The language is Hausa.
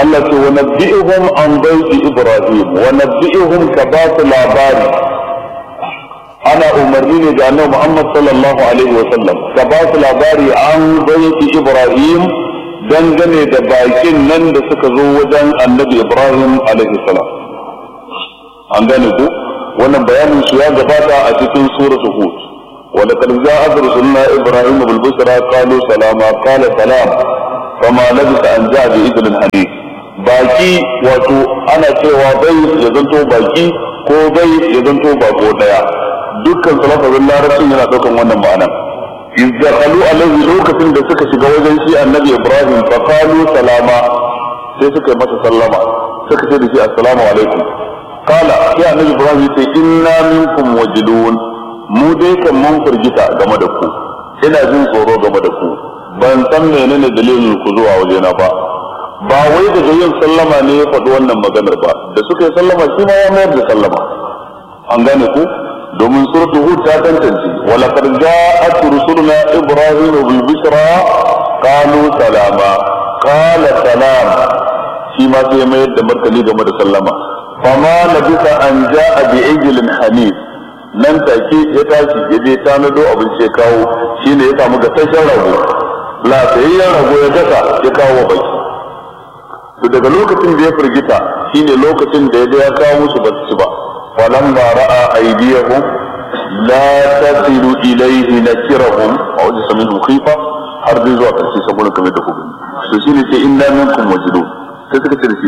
Allah ce wa nabbi'uhum an baiti Ibrahim wa nabbi'uhum ka ba su labari ana umarni ne ga annabi Muhammad sallallahu alaihi wa sallam ka ba su labari an baiti Ibrahim dangane da bakin nan da suka zo wajen annabi Ibrahim alaihi salam an gane ku wannan bayanin su ya gabata a cikin suratul Hud ولقد جاءت رسلنا ابراهيم بالبشرى قالوا سلاما قال سلام فما لبث ان جاء باذن حديث baki wato ana cewa bai ya zanto baki ko bai ya zanto bako daya dukkan salafazin larabcin yana daukan wannan ma'ana izdakalu alaihi lokacin da suka shiga wajen shi annabi ibrahim fa qalu salama sai suka yi masa sallama suka ce da shi assalamu alaikum qala sai annabi ibrahim ya ce inna minkum wajidun mu dai kan mun firgita game da ku ina jin tsoro game da ku ban san menene dalilin ku zuwa wajena ba ba wai daga yin sallama ne ya faɗi wannan maganar ba da suka yi sallama shi ma ya mayar da sallama an gane ku domin suratul hud ta tantance wa laqad ja'at rusuluna ibrahim bil bushra qalu salama qala salam shi ma sai mayar da martani game da sallama fama labisa an ja'a bi ijlin hanif nan take ya tashi ya je tanado abin sai kawo shine ya samu gasashen rago lafiyayyen rago ya gasa ya kawo wa baki to daga lokacin da ya firgita shine lokacin da ya ga ya kawo musu ba su ci ba falamma ra'a aydiyahum la tasilu ilayhi nakirahum a wajen samin khifa har dai zuwa karshe saboda kamar da ku gani to shine sai inna minkum wajidun sai suka ce da shi